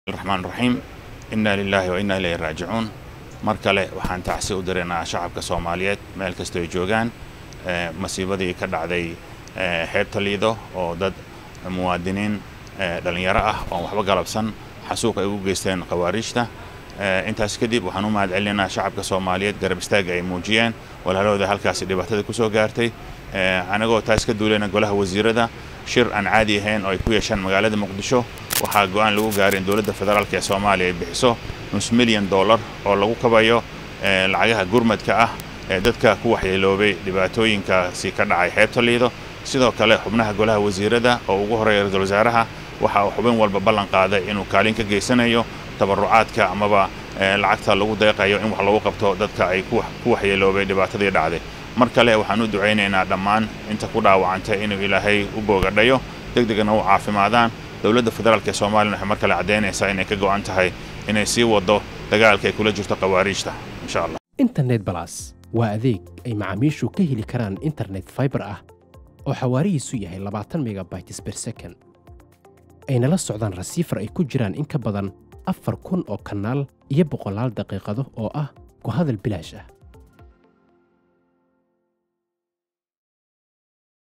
raxmaan raxiim inna lilaahi wa inna ilayhi raajicuun mar kale waxaan tacsi u diraynaa shacabka soomaaliyeed meel kasta ay joogaan masiibadii ka dhacday xeebta liido oo dad muwaadiniin dhallinyaro ah oon waxba galabsan xasuuq ay ugu geysteen khawaariijta intaas kadib waxaan u mahad celinaynaa shacabka soomaaliyeed garab istaaga ay muujiyeen walaalahooda halkaasi dhibaatada ku soo gaartay anagoo taas ka duulayna golaha wasiirada shir aan caadi ahayn oo ay ku yeeshaan magaalada muqdisho waxaa go'aan lagu gaaray in dowladda federaalk ee soomaaliya ay bixiso nus milyan dollar oo lagu kabayo lacagaha gurmadka ah ee dadka ku waxyeeloobay dhibaatooyinkaasi ka dhacay xeebta liido sidoo kale xubnaha golaha wasiirada oo ugu horreeya ra-iisul wasaaraha waxa uu xubin walba ballan qaaday inuu kaalin ka geysanayo tabarucaadka amaba lacagta lagu deeqayo in wax lagu qabto dadka ay ku waxyeeloobay dhibaatadii dhacday mar kale waxaan u ducaynaynaa dhammaan inta ku dhaawacantay inuu ilaahay u boogadhayo deg degna u caafimaadaan dowladda federaalk ee soomaliyan waxay mar kale caddaynaysaa inay ka go'an tahay inay sii waddo dagaalka ay kula jirto khawaariijta insha allah internet balas waa adeeg ay macaamiishu ka heli karaan internet faibar ah oo xawaarihiisu yahay labaatan megabytes ber second ayna la socdaan rasiifar ay ku jiraan in ka badan afar kun oo kanaal iyo boqolaal daqiiqado oo ah ku hadal bilaash ah